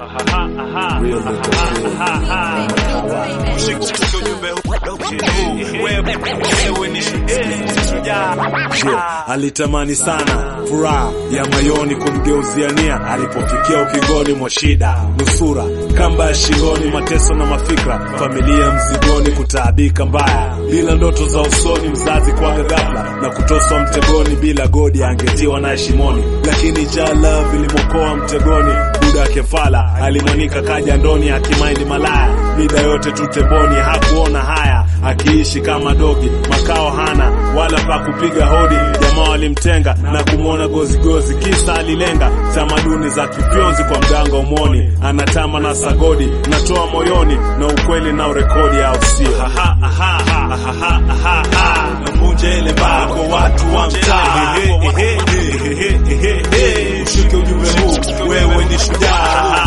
Real nigga Yeah, alitamani sana furaha ya mayoni kumgeuzia nia alipofikia ukingoni mwa shida, nusura kamba ya shingoni, mateso na mafikra, familia mzigoni, kutaabika mbaya, bila ndoto za usoni, mzazi kwaga ghafla na kutoswa mtegoni, bila godi angetiwa naye shimoni, lakini jala vilimwokoa mtegoni. Buda kefala alimwanika kaja ndoni, akimaindi malaya mida yote tutemboni, hakuona haya, akiishi kama dogi, makao hana wala pa kupiga hodi. Jamaa walimtenga na kumwona gozigozi, kisa alilenga tamaduni za kifyonzi kwa mganga umoni, anatama na sagodi, natoa moyoni na ukweli na urekodi, au sio? Navunja ile mbao kwa watu wa mtaa, ushike ujumbe huu, wewe ni shujaa.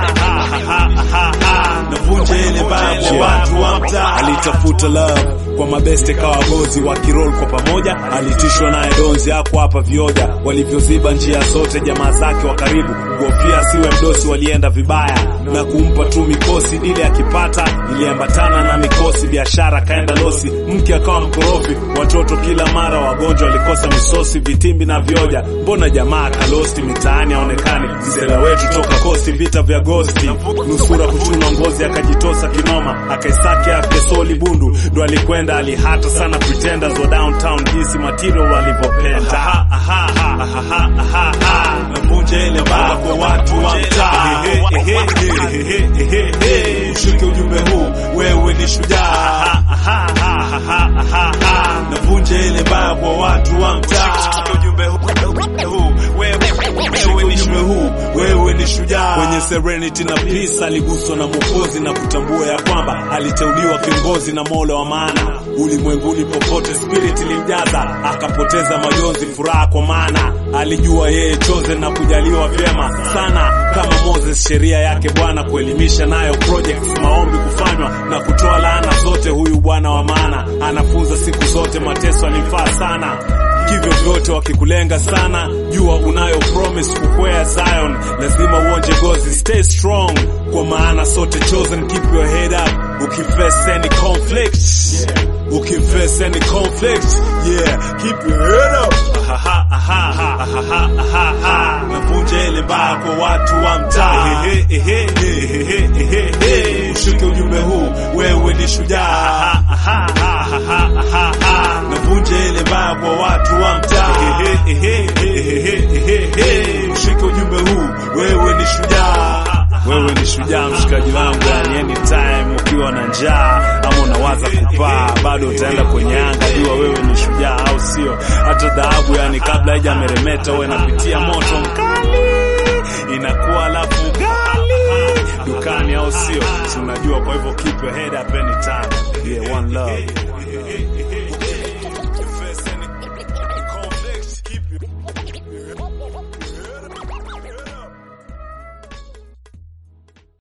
Navunja ile mbao kwa watu wa mtaa. Alitafuta love kwa mabeste kawa gozi wa kirol kwa pamoja, alitishwa naye donzi hapo hapa vioja walivyoziba njia zote, jamaa zake wa karibu kuhofia asiwe mdosi, walienda vibaya na kumpa tu mikosi, ili akipata iliambatana na mikosi, biashara kaenda losi, mke akawa mkorofi, watoto kila mara wagonjwa, walikosa misosi, vitimbi na vioja. Mbona jamaa kalosti mitaani aonekani, msela wetu toka kosti, vita vya gosti, nusura kuchunwa ngozi, akajitosa kinoma, akaisaki afyesoli bundu, ndo alikwenda alihata sana pretenders wa downtown, jinsi material walivyopenda. Navunja ile mbao kwa watu wa mtaa, ushike ujumbe huu, wewe ni shujaa. Navunja ile mbao kwa watu wa mtaa, ushike ujumbe huu, wewe ni shujaa. Kwenye Serenity na Peace aliguswa na Mwokozi na kutambua ya kwamba aliteuliwa kiongozi na Mola wa maana ulimwenguni popote, spirit ilimjaza akapoteza majonzi, furaha kwa maana alijua yeye chosen na kujaliwa vyema sana kama Moses, sheria yake Bwana kuelimisha nayo projects, maombi kufanywa na kutoa laana zote. Huyu Bwana wa maana anafunza siku zote, mateso alimfaa sana kivyo vyote wakikulenga sana, jua unayo promise kukwea Zion, lazima uonje gozi, stay strong, kwa maana sote chosen. Keep your head up ukiface any conflict, ukiface any conflict, yeah, keep your head up. Navunja ile mbao kwa watu wa mtaa, ushike ujumbe huu, wewe ni shujaa. Navunja ile mbao kwa watu wa mtaa, ushike ujumbe huu, wewe ni shujaa. Wewe ni shujaa, mshikaji wangu, yani anytime ukiwa na njaa ama unawaza kupaa, bado utaenda kwenye anga, jua wewe ni shujaa, au sio? Hata dhahabu, yani kabla haija meremeta, huwa inapitia moto mkali, inakuwa alafu gali dukani, au sio? Si unajua? Kwa hivyo keep your head up anytime. Yeah, one love.